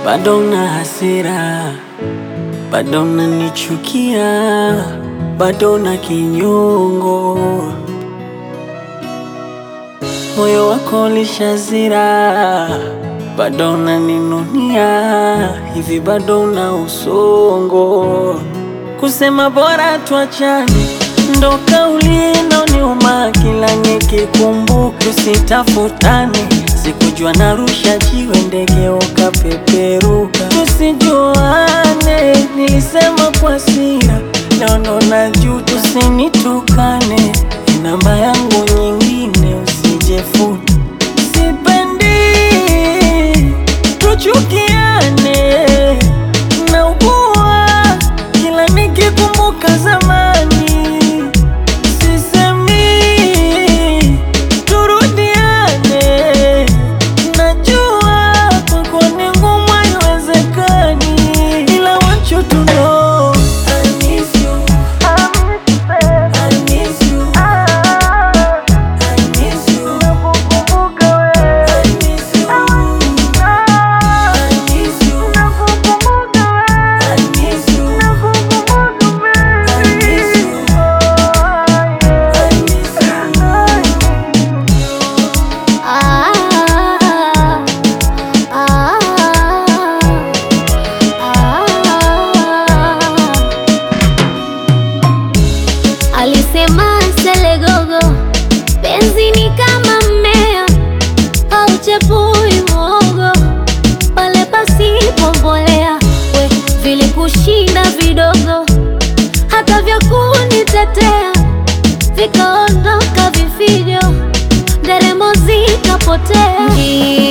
bado na hasira, bado unanichukia, bado na kinyongo, moyo wako ulishazira, bado unaninunia, hivi bado una usongo, kusema bora tuachane ndo kauli inaoniuma kila nikikumbuka, tusitafutane. Sikujua narusha jiwe, ndege ukapeperuka, tusijuane. Nilisema kwa hasira, leo naona juu, tusinitukane. Namba yangu nyingine usijefuta, sipendi tuchukiane, naugua kila nikikumbuka zamani Sisemi turudiane, najua kwako ni ngumu, haiwezekani, ila want you to know I miss you, I miss you, I miss you, I miss you, I miss you, I miss you, I miss you. Ah, ah, ah. Alisema Selegogo, penzi ni kama mmea hauchepui mwogo pale pasipo mbolea. We vilikushinda vidogo, hata vya kunitetea vikaondoka vifijo, nderemo zikapotea. Njia